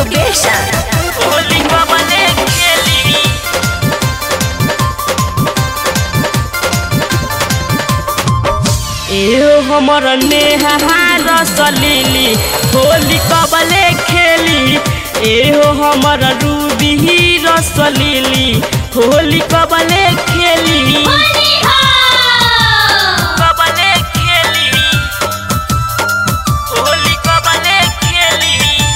बेसन होली कबले खेली एहो हमर नेहा रसलीली होली कबले खेली एहो हमर रूबी रसलीली होली कबले खेली कबले खेली होली कबले खेली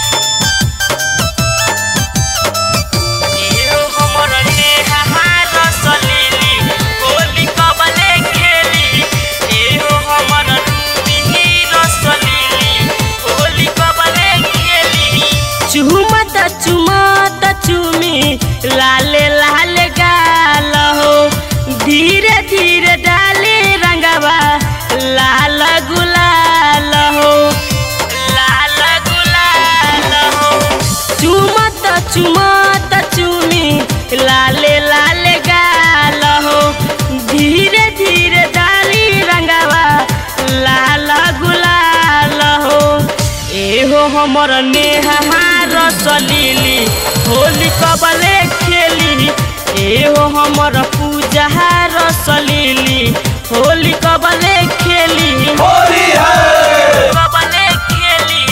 एहो हमर नेहा रसलीली होली कबले खेली एहो हमर रूबी रसलीली होली कबले खेली चुमत चुमत चुमी लाले लाले गाल हो धीरे धीरे डाले रंगवा लाल गुलाल हो लाल गुलाल हो चुमत चुमत चुमी लाले लाले गाल हो धीरे धीरे डाली रंगवा लाल गुलाल हो एहो हमर नेहा रसलीली होली कबले खेली एहो हमर पूजा रसलीली होली कबले खेली होली है कबले खेली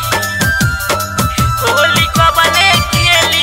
होली कबले खेली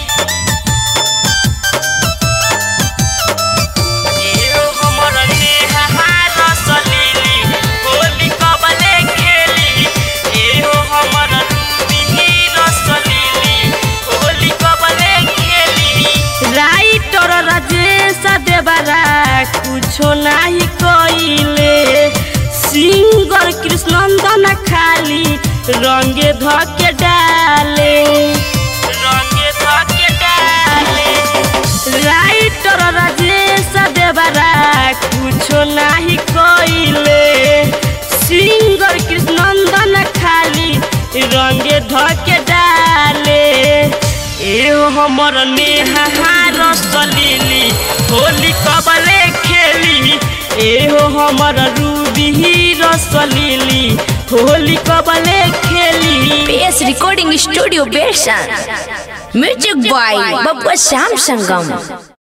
एहो हमर नेहा रसलीली होली कबले खेली एहो हमर रूबी रसलीली होली कबले खेली राइटर राजेश देवरा कुछो नाही कइले सिंगर कृष्णनंदन खाली रंगे धके डाले रंगे धके डाले राइटर राजेश देवरा कुछो नाही कइले सिंगर कृष्णनंदन खाली रंगे धके डाले एहो हमर नेहा रसलीली होली कबले खेली एहो हमर रूबी रसलीली होली कबले खेली PS रिकॉर्डिंग स्टूडियो बेसन music by Babba Shyam Sangam